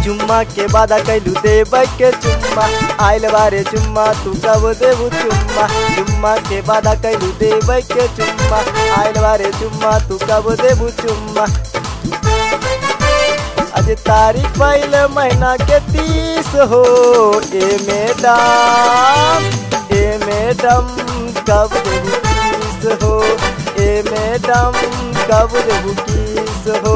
चुम्मा के वादा कैलू देबै के चुम्मा आइल बारे चुम्मा तू कब देबू चुम्मा चुम्मा के वादा कैलू देबै के चुम्मा आइल बारे चुम्मा तू कब देबू चुम्मा आज तारीख पहले महीना के तीस हो ए मैडम ए मैडम कब देबू किस हो ए मैडम कब देबू किस हो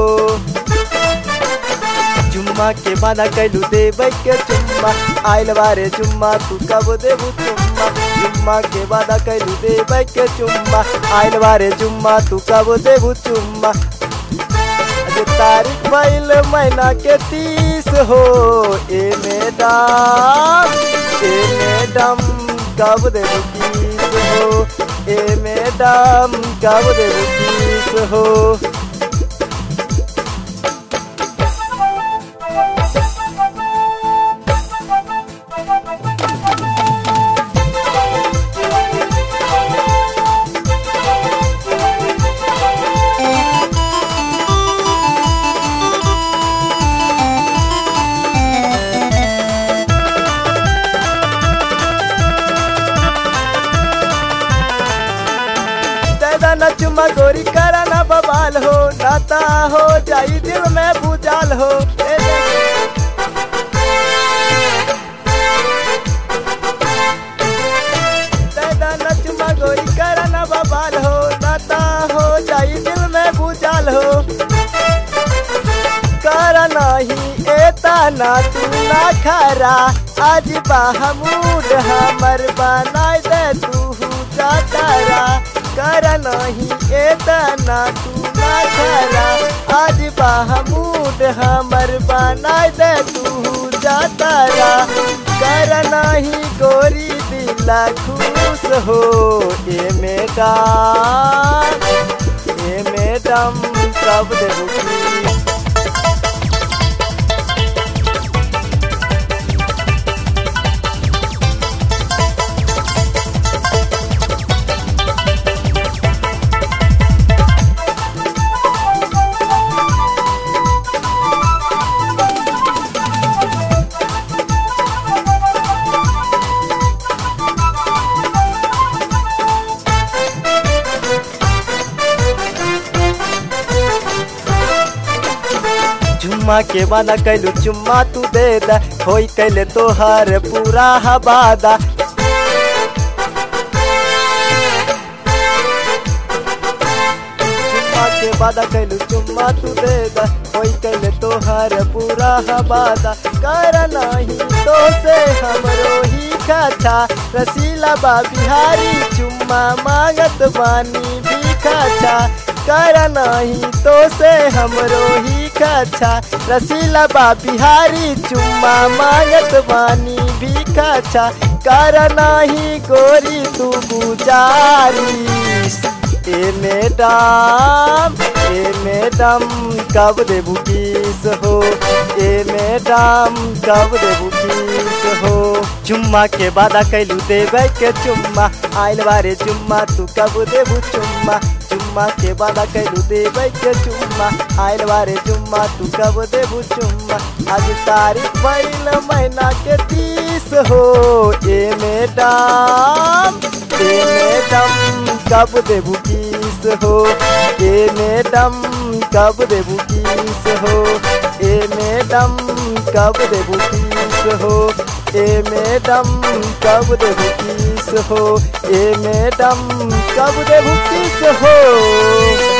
चुम्मा के वादा कैलू देबै के चुम्मा आइल बारे चुम्मा तू कब देबू चुम्मा चुम्मा के वादा कैलू देबै के चुम्मा आइल बारे चुम्मा तू कब देबू चुम्मा आज तारीख पहल महीना के तीस हो ए मैडम ए मैडम कब देबू किस हो ए मैडम कब देबू किस हो दादा न चुम्मा गोरी करा न बवाल हो नाता हो जाई दिल में भूजाल हो ए दादा न चुम्मा गोरी करा न बवाल हो नाता हो जाई दिल में भूजाल हो कर नहीं एता ना तू ना खरा आज बाहमूड हमर बनाई दे तू जातारा कर नहीं एता ना तू ना खरा आज बाहमूड हमर बनाई दे तू जातारा कर नहीं गोरी दिला खुश हो ए मैडम ए मैडम कब देबू की चुम्मा के वादा कैलू चुम्मा तू दे दा होई कैले तोहर पूरा हवादा चुम्मा के वादा कैलू चुम्मा तू दे दा होई कैले तोहर पूरा हवादा कर नहीं तो से हमरो ही खाछा रसीला बा बिहारी चुम्मा मांगत बानी भी खाछा कर नहीं तो से हमरो ही खाछा रसीला बा बिहारी चुम्मा मांगत बानी भी खाछा कर नहीं गोरी तू गुजारिश ए मैडम ए मैडम कब देबू किस हो ए मैडम कब देबू किस हो चुम्मा के वादा कैलू देबै के चुम्मा आइल बारे चुम्मा तू कब देबू चुम्मा चुम्मा के वादा कैलू देबै के चुम्मा आइल बारे चुम्मा तू कब देबू चुम्मा आज तारीख भइल महीना के तीस हो ए मैडम ए मैडम कब देबू किस हो ए मैडम कब देबू किस हो ए मैडम कब देबू किस हो ए मैडम कब देबू किस हो ए मैडम कब देबू किस हो